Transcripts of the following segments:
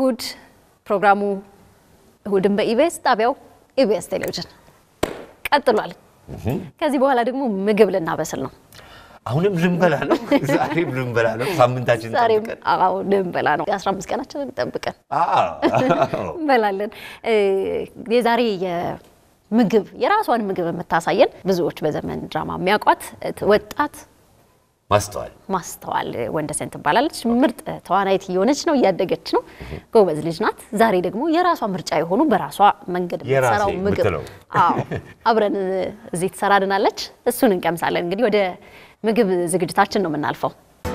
እሁድ ፕሮግራሙ እሁድን በኢቢኤስ ጣቢያው ኢቢኤስ ቴሌቪዥን ቀጥሏል። ከዚህ በኋላ ደግሞ ምግብ ልናበስል ነው። አሁንም ልንበላ ነው። ዛሬም ልንበላ ነው። ሳምንታችን ዛሬም ጠብቀን አዎ ልንበላ ነው። የአስራ አምስት ቀናችንን ጠብቀን አዎ። እንበላለን። እ የዛሬ የምግብ የራሷን ምግብ የምታሳየን ብዙዎች በዘመን ድራማ የሚያውቋት ወጣት ማስተዋል ማስተዋል ወንደሰን ትባላለች። ምርጥ ተዋናይት እየሆነች ነው፣ እያደገች ነው። ጎበዝ ልጅ ናት። ዛሬ ደግሞ የራሷ ምርጫ የሆኑ በራሷ መንገድ የራሴ የምትሰራው ምግብ የምትለው። አዎ አብረን እዚህ ትሰራልናለች። እሱን እንቀምሳለን። እንግዲህ ወደ ምግብ ዝግጅታችን ነው የምናልፈው።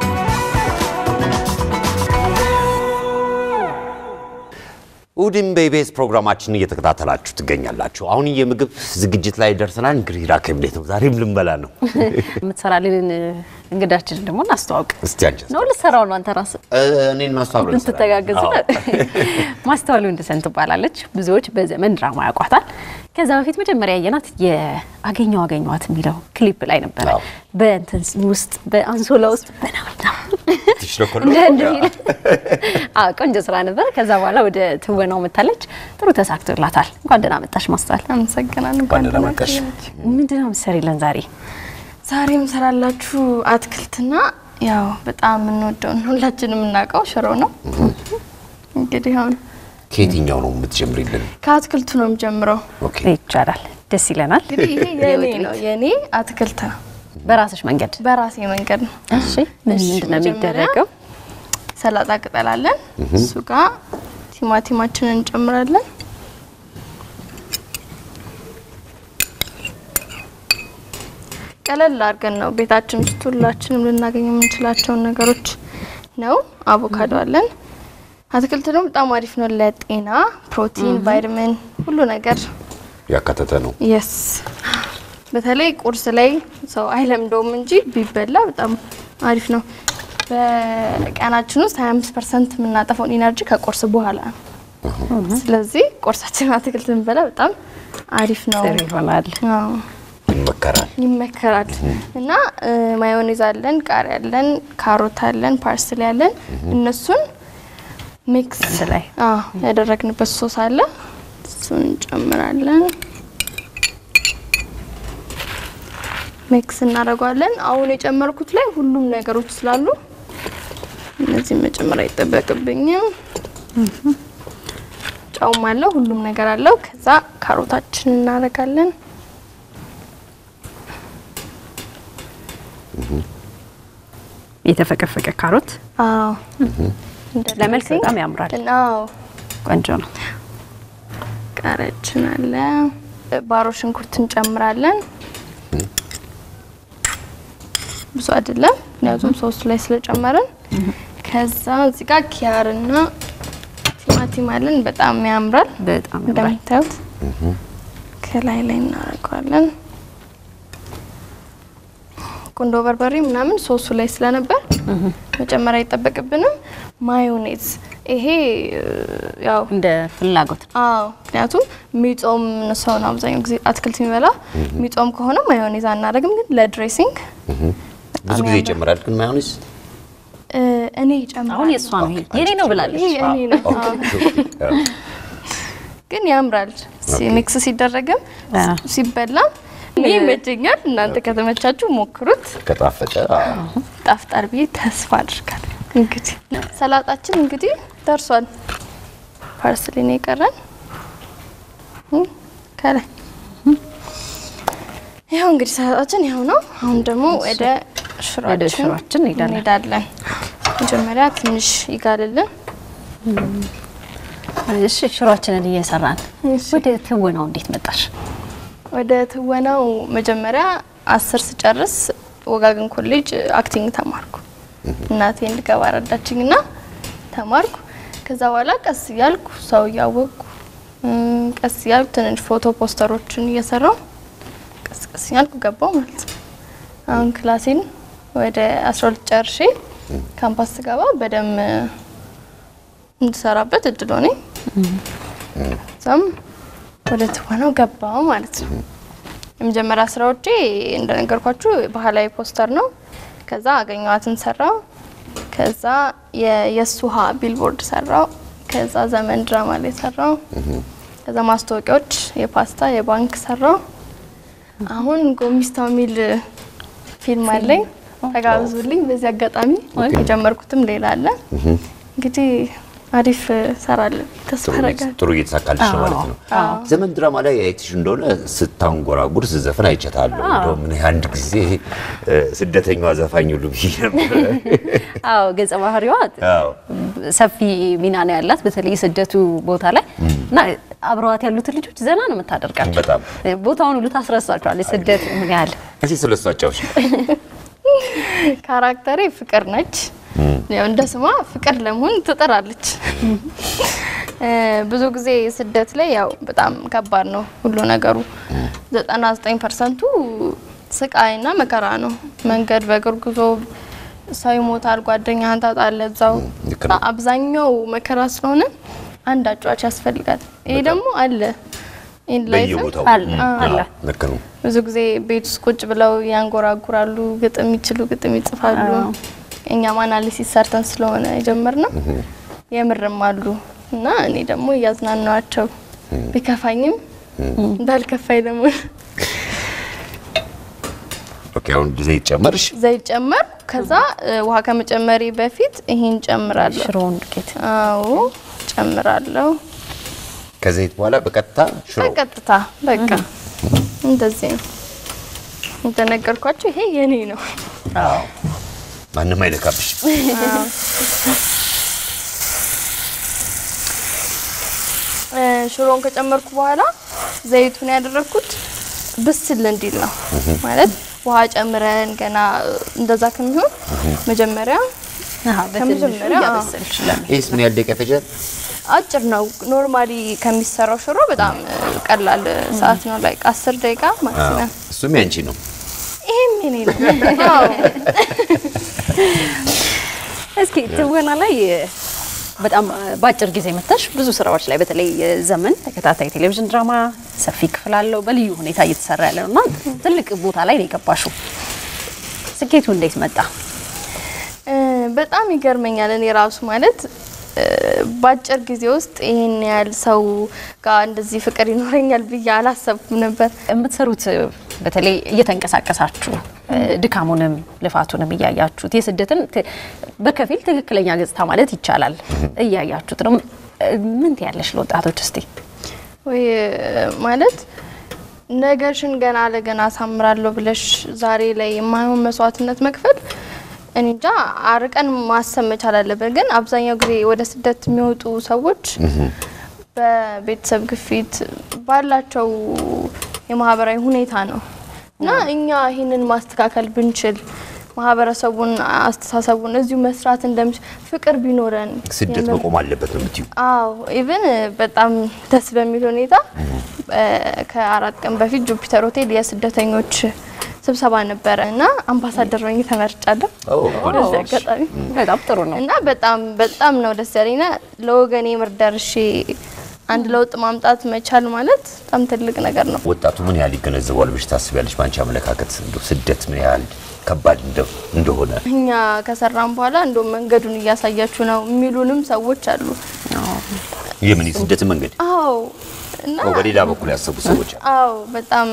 እሁድን በኢቢኤስ ፕሮግራማችን እየተከታተላችሁ ትገኛላችሁ። አሁን የምግብ ዝግጅት ላይ ደርሰናል። እንግዲህ ራኬብ እንዴት ነው? ዛሬም ልንበላ ነው። የምትሰራልን እንግዳችንን ደግሞ እናስተዋውቅ እስቲ አንቺ ነው። ልትሰራው ነው አንተ ራስህ እኔን ማስተዋወቅ እንትተጋገዙ ማስተዋል ወንደሰን ትባላለች። ብዙዎች በዘመን ድራማ ያውቋታል። ከዛ በፊት መጀመሪያ ያየናት የአገኘው አገኘዋት የሚለው ክሊፕ ላይ ነበረ። አዎ። በእንትን ውስጥ በአንሶላ ውስጥ በናምዳ ትሽለኮሎ እንደ እንደ ሚል አዎ፣ ቆንጆ ስራ ነበረ። ከዛ በኋላ ወደ ትወናው መታለች። ጥሩ ተሳክቶላታል። እንኳን ደህና መጣሽ ማስተዋል። አመሰግናለሁ። እንኳን እንኳን ደህና ደህና መጣሽ። ቆያችሁ። ምንድን ነው የምትሰሪልን ዛሬ? ዛሬ የምሰራላችሁ አትክልትና ያው በጣም የምንወደውን ሁላችንም የምናውቀው ሽሮ ነው። እንግዲህ አሁን ከየትኛው ነው የምትጀምሪልን? ከአትክልቱ ነው የምጀምረው። ኦኬ ይቻላል፣ ደስ ይለናል። እንግዲህ ይሄ የኔ ነው የኔ አትክልት ነው። በራስሽ መንገድ በራሴ መንገድ ነው። እሺ። ምን እሺ፣ ምንድን ነው መጀመሪያ የሚደረገው? ሰላጣ ቅጠል አለን። እሱ ጋር ቲማቲማችንን እንጨምራለን። ቀለል አድርገን ነው ቤታችን ውስጥ ሁላችንም ልናገኝ የምንችላቸውን ነገሮች ነው። አቮካዶ አለን። አትክልት ደግሞ በጣም አሪፍ ነው ለጤና፣ ፕሮቲን፣ ቫይታሚን ሁሉ ነገር ያካተተ ነው። የስ በተለይ ቁርስ ላይ ሰው አይለምደውም እንጂ ቢበላ በጣም አሪፍ ነው። በቀናችን ውስጥ 25 ፐርሰንት የምናጠፋውን ኢነርጂ ከቁርስ በኋላ ነው። ስለዚህ ቁርሳችን አትክልት ብንበላ በጣም አሪፍ ነው። ጥሩ ይሆናል። አዎ፣ ይመከራል። ይመከራል። እና እ፣ ማዮኔዝ አለን፣ ቃሪያ አለን፣ ካሮት አለን፣ ፓርስሊ አለን። እነሱን ሚክስ አንድ ላይ አዎ ያደረግንበት ሶስ አለ። እሱን እንጨምራለን። ሚክስ እናደርገዋለን። አሁን የጨመርኩት ላይ ሁሉም ነገሮች ስላሉ እነዚህ መጨመር አይጠበቅብኝም። ጨውም አለው፣ ሁሉም ነገር አለው። ከዛ ካሮታችን እናደርጋለን። የተፈቀፈቀ ካሮት አዎ ለመልክ በጣም ያምራል። አዎ ቆንጆ ነው። ቃሪያችን አለ። ባሮ ሽንኩርት እንጨምራለን። ብዙ አይደለም፣ ምክንያቱም ሶስቱ ላይ ስለጨመርን። ከዛ እዚህ ጋር ኪያርና ቲማቲም አለን። በጣም ያምራል። በጣም ያምራል። እንደምታዩት ከላይ ላይ እናደርገዋለን። ቁንዶ በርበሬ ምናምን ሶሱ ላይ ስለነበር መጨመር አይጠበቅብንም። ማዮኔዝ ይሄ እ፣ ያው እንደ ፍላጎት ነው። አዎ ምክንያቱም ሚጾም ሰው ነው አብዛኛው ጊዜ አትክልት የሚበላ ሚጾም ከሆነ ማዮኔዝ አናደርግም፣ ግን ለድሬሲንግ ብዙ ጊዜ ይጨምራል ግን ማዮኔዝ እ፣ እኔ ይጨምራል። አሁን የእሷ ነው ይሄ የኔ ነው ብላለች። ይሄ የእኔ ነው። አዎ። ግን ያምራል ሲ- ሚክስ ሲደረግም አዎ። ሲበላም እኔ ይመቸኛል። እናንተ ከተመቻችሁ ሞክሩት። ከጣፈጠ ጣፍጣል ብዬ ተስፋ አድርጋለሁ። እንግዲህ ሰላጣችን እንግዲህ ደርሷል። ፓርስሊ ነው የቀረን እ፣ ከላይ ይኸው እንግዲህ ሰላጣችን ይኸው ነው። አሁን ደግሞ ወደ ወደ ሽሯችን ሽሯችን እንሄዳለን። እንሄዳለን። መጀመሪያ ትንሽ ይጋልልን። እሺ ሽሯችንን እየሰራን እሺ። ወደ ትወናው እንዴት መጣሽ? ወደ ትወናው መጀመሪያ አስር ስጨርስ ወጋገን ኮሌጅ አክቲንግ ተማርኩ። እናቴ እንድገባ ረዳችኝ እና ተማርኩ። ከዛ በኋላ ቀስ እያልኩ ሰው እያወቅኩ እም፣ ቀስ እያልኩ ትንሽ ፎቶ ፖስተሮችን እየሰራው ቀስ ቀስ እያልኩ ገባው ማለት ነው። አሁን ክላሴን ወደ 12 ጨርሼ ካምፓስ ስገባ በደንብ እንድሰራበት እድል ሆነኝ። እዛም ወደ ትወናው ገባው ማለት ነው። የመጀመሪያ ስራዎቼ እንደነገርኳችሁ ባህላዊ ፖስተር ነው። ከዛ አገኘዋትን ሰራው። ከዛ የየሱሃ ቢልቦርድ ሰራው። ከዛ ዘመን ድራማ ላይ ሰራው። ከዛ ማስታወቂያዎች የፓስታ የባንክ ሰራው። አሁን ጎሚስታው የሚል ፊልም አለኝ ተጋብዙልኝ። በዚህ አጋጣሚ የጀመርኩትም ሌላ አለ። እንግዲህ አሪፍ ሰራለን ተስፋ አደርጋለሁ። ጥሩ እየተሳካልሽ ነው ማለት ነው። ዘመን ድራማ ላይ አይተሽ እንደሆነ ስታንጎራጉር ስዘፍን አይቻታለሁ። እንደውም እኔ አንድ ጊዜ እ፣ ስደተኛዋ ዘፋኝ ሁሉ ብዬ ነበር። አዎ ገጸ ባህሪዋ አዎ። ሰፊ ሚና ነው ያላት፣ በተለይ ስደቱ ቦታ ላይ እና አብረዋት ያሉትን ልጆች ዘና ነው የምታደርጋቸው። በጣም ቦታውን ሁሉ ታስረሳቸዋለች። ስደት ምን ያህል እስኪ ስለሷ አጫውሽ። ካራክተሬ ፍቅር ነች። ያው እንደ ስሟ ፍቅር ለመሆን ትጥራለች። እ፣ ብዙ ጊዜ ስደት ላይ ያው በጣም ከባድ ነው ሁሉ ነገሩ። 99 ፐርሰንቱ ስቃይና መከራ ነው። መንገድ በእግር ጉዞ ሰው ይሞታል፣ ጓደኛህን ታጣለህ እዛው። ልክ ነው። አብዛኛው መከራ ስለሆነ አንድ አጫዋች ያስፈልጋል። ይሄ ደግሞ አለ ኢን ላይፍም በየቦታው አለ አለ። አዎ፣ ልክ ነው። ብዙ ጊዜ ቤት ውስጥ ቁጭ ብለው ያንጎራጉራሉ፣ ግጥም ይችሉ ግጥም ይጽፋሉ። እኛም አናሊሲስ ሰርተን ስለሆነ የጀመርነው የምርም አሉ እና እኔ ደግሞ እያዝናናዋቸው ቢከፋኝም እንዳልከፋኝ ደግሞ ኦኬ፣ አሁን ዘይት ጨመርሽ። ዘይት ጨመር። ከዛ እ፣ ውሃ ከመጨመሪ በፊት ይሄን ጨምራለሁ። ሽሮውን ዱቄት አዎ ጨምራለሁ። ከዘይት በኋላ በቀጥታ ሽሮ። በቀጥታ በቃ እንደዚህ ነው እንደነገርኳቸው። ይሄ የኔ ነው። ማንም አይነካብሽ። እ፣ ሽሮን ከጨመርኩ በኋላ ዘይቱን ያደረግኩት ብስል እንዲል ነው ማለት ውሃ ጨምረን ገና እንደዛ ከሚሆን መጀመሪያ አሃ፣ በትንሹ ከመጀመሪያ፣ አዎ። እያበሰልሽ ለምን ይህስ ምን ያህል ደቂቃ ይፈጃል? አጭር ነው። ኖርማሊ ከሚሰራው ሽሮ በጣም እ፣ ቀላል ሰዓት ነው። ላይ አስር ደቂቃ ማክሲመም። እሱም ያንቺ ነው። ይሄም የኔ ነው። አዎ። እስኪ ትወና ላይ በጣም በአጭር ጊዜ መጥተሽ ብዙ ስራዎች ላይ በተለይ ዘመን ተከታታይ ቴሌቪዥን ድራማ ሰፊ ክፍል አለው በልዩ ሁኔታ እየተሰራ ያለ ነው እና ትልቅ ቦታ ላይ ነው የገባሽው። ስኬቱ እንዴት መጣ? እ፣ በጣም ይገርመኛል። እኔ ራሱ ማለት እ፣ በአጭር ጊዜ ውስጥ ይሄን ያህል ሰው ጋር እንደዚህ ፍቅር ይኖረኛል ብዬ አላሰብኩም ነበር። የምትሰሩት በተለይ እየተንቀሳቀሳችሁ እ፣ ድካሙንም ልፋቱንም እያያችሁት የስደትን ት- በከፊል ትክክለኛ ገጽታ ማለት ይቻላል እያያችሁት ነው። እ፣ ምን ትያለሽ ለወጣቶች እስቲ? ወይ ማለት ነገርሽን ገና ለገና አሳምራለሁ ብለሽ ዛሬ ላይ የማይሆን መስዋዕትነት መክፈል እኔ እንጃ አርቀን ማሰብ መቻል አለብን። ግን አብዛኛው ጊዜ ወደ ስደት የሚወጡ ሰዎች በቤተሰብ ግፊት ባላቸው የማህበራዊ ሁኔታ ነው እና እኛ ይህንን ማስተካከል ብንችል ማህበረሰቡን አስተሳሰቡን እዚሁ መስራት እንደምችል ፍቅር ቢኖረን ስደት የምር- መቆም አለበት ነው የምትይው? አዎ ኢቭን በጣም ደስ በሚል ሁኔታ እ፣ ከአራት ቀን በፊት ጁፒተር ሆቴል የስደተኞች ስብሰባ ነበረ እና አምባሳደር ሆኜ ተመርጫለሁ። በዚህ አጋጣሚ በጣም ጥሩ ነው። እና በጣም በጣም ነው ደስ ያለኝና ለወገኔ ምር ደርሼ አንድ ለውጥ ማምጣት መቻል ማለት በጣም ትልቅ ነገር ነው። ወጣቱ ምን ያህል ይገነዘባል ብለሽ ታስቢያለሽ? በአንቺ አመለካከት እንደው ስደት ምን ያህል ከባድ እንደ- እንደሆነ እኛ ከሰራን በኋላ እንደውም መንገዱን እያሳያችሁ ነው የሚሉንም ሰዎች አሉ። የምን የስደት መንገድ አዎ እና ነው በሌላ በኩል ያሰቡ ሰዎች አሉ። አዎ በጣም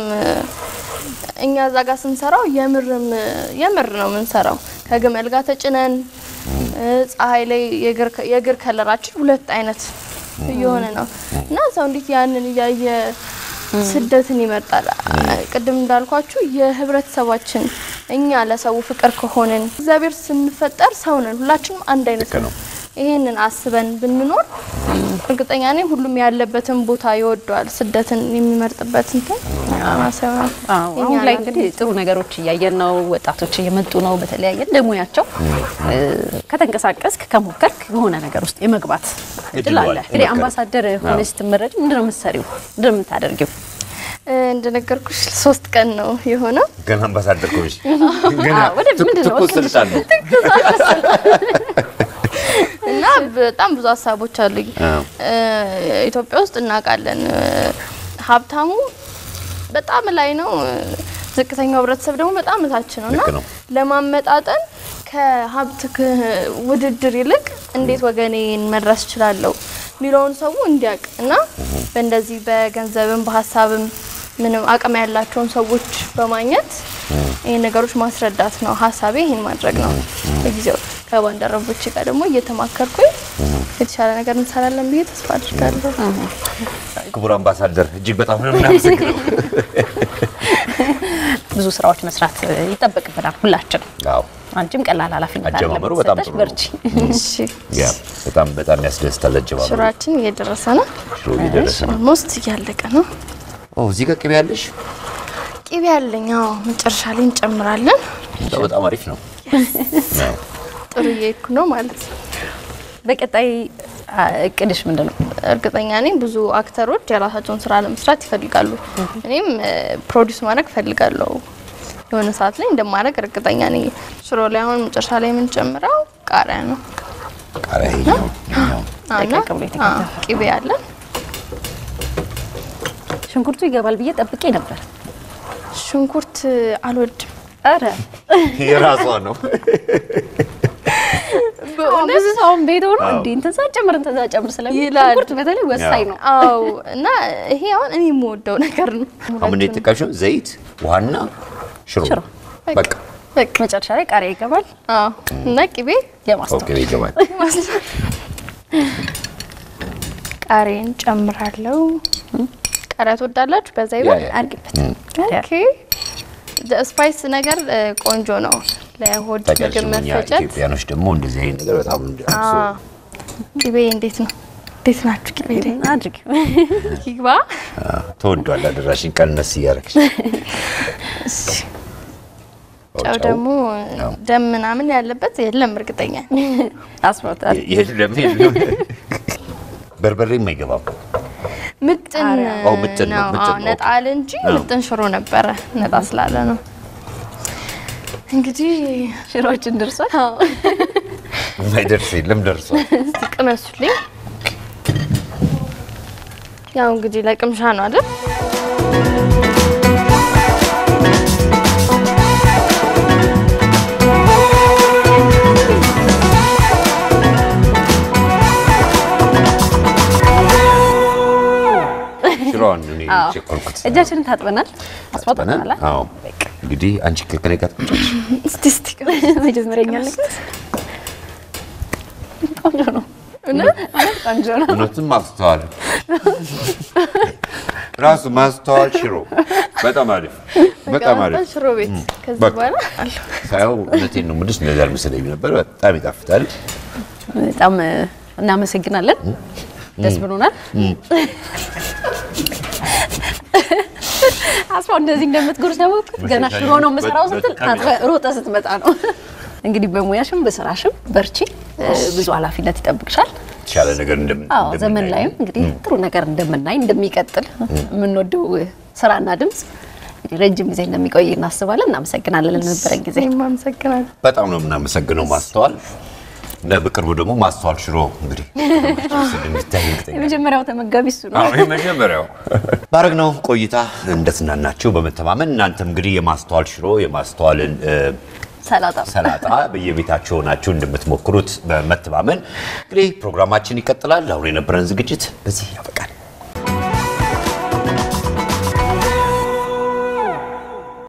እኛ እዛ ጋር ስንሰራው የምርም የምር ነው የምንሰራው። ከግመል ጋር ተጭነን እ፣ ፀሐይ ላይ የእግር- የእግር ከለራችን ሁለት አይነት እየሆነ ነው እና ሰው እንዴት ያንን እያየ ስደትን ይመርጣል? ቅድም እንዳልኳችሁ የህብረተሰባችን እኛ ለሰው ፍቅር ከሆንን እግዚአብሔር ስንፈጠር ሰው ነን፣ ሁላችንም አንድ አይነት ልክ ነው። ነው። ይሄንን አስበን ብንኖር እርግጠኛ ነኝ ሁሉም ያለበትን ቦታ ይወደዋል። ስደትን የሚመርጥበት እንትን ማሰብ ነው። አዎ፣ የኛ አሁን ላይ ኃላፊነት እንግዲህ ጥሩ ነገሮች እያየን ነው። ወጣቶች እየመጡ ነው። በተለያየ እንደ ሙያቸው እ፣ ከተንቀሳቀስክ ከሞከርክ በሆነ ነገር ውስጥ የመግባት እድል እድሉ አለ። አለ። እንግዲህ ይሞከር። አምባሳደር ሆነሽ ስትመረጭ ምንድን ነው የምትሰሪው? ምንድን ነው የምታደርጊው? እ፣ እንደነገርኩሽ ሶስት ቀን ነው የሆነው። ገና አምባሳደር ከሆንሽ ገና አዎ፣ ወደ ምንድን ነው? ትኩስ ስልጣን ነው። እና በጣም ብዙ ሀሳቦች አሉኝ። አዎ። እ፣ ኢትዮጵያ ውስጥ እናውቃለን እ፣ ሀብታሙ በጣም ላይ ነው፣ እ፣ ዝቅተኛው ህብረተሰብ ደግሞ በጣም እታች ነው እና ልክ ነው። ለማመጣጠን ከሀብት ክ- ውድድር ይልቅ እንዴት ወገኔን መድረስ እችላለሁ፣ የሚለውን ሰው እንዲያውቅ እና በእንደዚህ በገንዘብም በሀሳብም ምንም አቅም ያላቸውን ሰዎች በማግኘት ይህን ነገሮች ማስረዳት ነው ሀሳቤ። ይህን ማድረግ ነው። በጊዜው ከባልደረቦች ጋር ደግሞ እየተማከርኩኝ የተሻለ ነገር እንሰራለን ብዬ ተስፋ አድርጋለሁ። ክቡር አምባሳደር እጅግ በጣም ነው የምናመሰግነው። ብዙ ስራዎች መስራት ይጠበቅብናል ሁላችን። አዎ አንቺም ቀላል ኃላፊነት አይደለም አጀማመሩ በጣም የተሰጠሽ፣ ጥሩ ነው። በርቺ። እሺ ያ በጣም በጣም ያስደስታል። አጀማመሩ ሽሯችን እየደረሰ ነው። ሽሮ እየደረሰ ነው። ኦልሞስት እያለቀ ነው። ኦ እዚህ ጋር ቅቤ ያለሽ ቅቤ ያለኝ አዎ፣ መጨረሻ ላይ እንጨምራለን። በጣም አሪፍ ነው። አዎ። ጥሩ እየሄድኩ ነው ማለት ነው። በቀጣይ አ, እቅድሽ ምንድን ነው? እርግጠኛ ነኝ ብዙ አክተሮች የራሳቸውን ስራ ለመስራት ይፈልጋሉ። እኔም ፕሮዲስ ማድረግ እፈልጋለሁ። የሆነ ሰዓት ላይ እንደማድረግ እርግጠኛ ነኝ። ሽሮ ላይ አሁን መጨረሻ ላይ የምንጨምረው ቃሪያ ነው ቃሪያ ይኸኛው ይኸኛው እና ደቀቅ ብሎ የተከተፈ። አዎ፣ ቅቤ አለን። ሽንኩርቱ ይገባል ብዬ ጠብቄ ነበር። ሽንኩርት አልወድም። አረ የራሷ ነው። ብዙ ሰውን ቤት ሆኖ እንዴ እንትን ሳጨምር እንትን ሳጨምር ስለሚል ይላል። ሽንኩርት በተለይ ወሳኝ ነው። አዎ እና ይሄ አሁን እኔ የምወደው ነገር ነው። አሁን የተጠቀምሽው ዘይት፣ ውሃና ሽሮ ሽሮ። በቃ በቃ መጨረሻ ላይ ቃሪያ ይገባል። አዎ እና ቅቤ የማስታወቅ ኦኬ ይገባል። ቃሪያን ጨምራለሁ። ቃሪያ ትወዳላችሁ? በዛ ያ ይበል ያ አድርጊበት። ኦኬ ስፓይስ ነገር እ, ቆንጆ ነው ለሆድ ታውቂያለሽ ምግብ እኛ መፈጨት። ኢትዮጵያኖች ደግሞ እንደዚህ አይነት ነገር በጣም እንደ አዎ። ቅቤ እንዴት ነው? እንዴት ናችሁ? ቅቤ ላይ አድርጊ። ይግባ። ተወዷል። አደራሽን ቀነስ እያደረግሽ ጨው ደግሞ ደም ምናምን ያለበት የለም እርግጠኛ ነኝ። አስሮታል። የለም የለም። በርበሬም አይገባም። ምጥን አዎ፣ ምጥን ነው፣ ነው። ምጥን አዎ፣ ነው። ነጣ አለ እንጂ ምጥን ሽሮ ነበረ። ነጣ ስላለ ነው እንግዲህ ሽሮችን ደርሷል። የማይደርስ የለም ደርሷል። እስቲ ቅመሱልኝ። ያው እንግዲህ ለቅምሻ ነው አይደል? ሽሮዋን እኔ ቸኮልኩት። እጃችንን ታጥበናል። አስፋው ታጥበናል። አዎ እንግዲህ አንቺ ከከኔ ጋር ትመጫለሽ። እስቲ እስቲ መጀመሪያ ያለበት ቆንጆ ነው። ቆንጆ ነው። እውነትም ማስተዋል ራሱ ማስተዋል ሽሮ በጣም አሪፍ በጣም አሪፍ ሽሮ ቤት ከዚህ በቃ። በኋላ አለሁ። ሳየው እውነቴን ነው የምልሽ እንደዛ አልመሰለኝም ነበር። በጣም ይጣፍጣል። በጣም እ, እናመሰግናለን። ደስ ብሎናል። አስፋው እንደዚህ እንደምትጎርስ ነው ገና ሽሮ ነው የምሰራው ስትል ታጥበህ ሮጠህ ስትመጣ ነው። እንግዲህ በሙያሽም በስራሽም በርቺ። እ, ብዙ ኃላፊነት ይጠብቅሻል። የተሻለ ነገር እንደምን አዎ እንደምናይ ዘመን ላይም እንግዲህ ጥሩ ነገር እንደምናይ እንደሚቀጥል የምንወደው ስራና ድምጽ እንግዲህ ረጅም ጊዜ እንደሚቆይ እናስባለን። እናመሰግናለን ለነበረን ጊዜ። እኔም አመሰግናለሁ። በጣም ነው የምናመሰግነው ማስተዋል። እና በቅርቡ ደግሞ ማስተዋል ሽሮ እንግዲህ እንደሚታይ እርግጠኛ ነኝ። የመጀመሪያው ተመጋቢ እሱ ነው። አዎ የመጀመሪያው ባረግነው ቆይታ እንደትናናችሁ በመተማመን እናንተም እንግዲህ የማስተዋል ሽሮ የማስተዋልን እ፣ ሰላጣ ሰላጣ በየቤታችሁ ሆናችሁ እንደምትሞክሩት በመተማመን እንግዲህ ፕሮግራማችን ይቀጥላል። አሁን የነበረን ዝግጅት በዚህ ያበቃል።